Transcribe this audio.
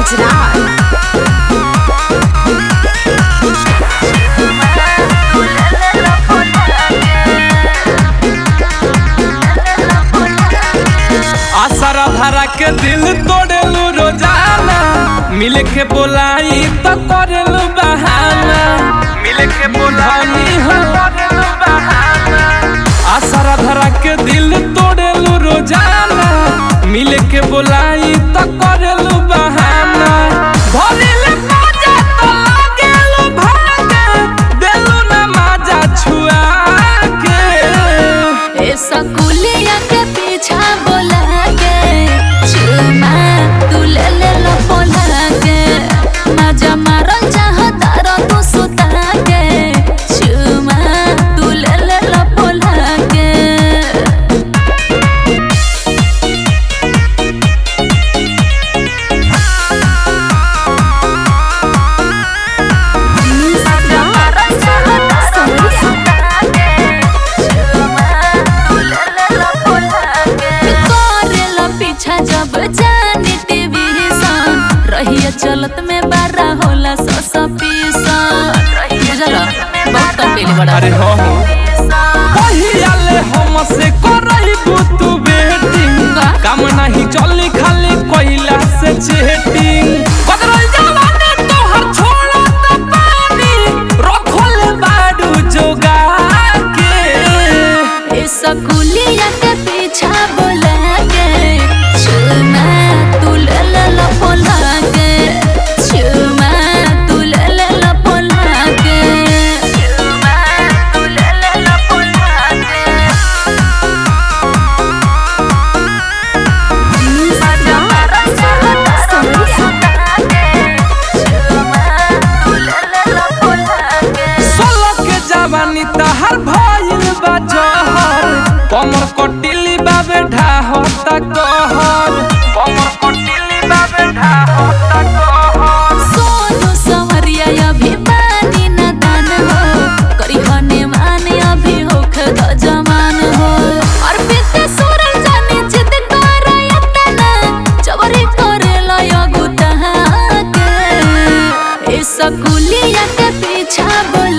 गुजरात आसरा धरा के दिल तोड़ेलू रोजाना मिल के बोलाई तो करेलू बहाना मिल के बोलाई हो करेलू बहाना आसरा धरा के दिल तोड़ेलू रोजाना मिल के बोलाई तो करेलू बहाना भोलिले बाजा तो लागेलू भागे देलू ना माजा छुआ के ए सकुलिया के पीछा बोला के चुमा तू ले ले लो बोला के मजा मारल चाहता रो तू सुता के चुमा तू ले ले लो बोला के करेला पीछा जब जानी टीवी सन रहिया चलत में बारा होला सौ सौ पीसन बुझल बहुत कम पीली बड़ा अरे हो हो कहियाले हमसे करही तू बेटिंग का? काम नहीं चली खाली कोइला से चेटिंग कदरल जवानी तोहर छोड़ा त पानी रखल बाडू जोगा के ए सकुलिया के पीछा बोला के चुमा तू ले ले लो बोला के चुमा तू ले ले लो बोला के चुमा तू ले ले लो बोला के सोलह के जवानी तहर भइल बा जहर कमर कटिली बाबे ढाहत कहर कमर कटिली बाबे ढाहत कहर सोनू संवरिया अभिमानी न दान हो करी हने माने अभी होख द जमान हो और बीते सूरज जाने जिद कर यतना चवरी करे लय गुता के ए सकुलिया के पीछा बोल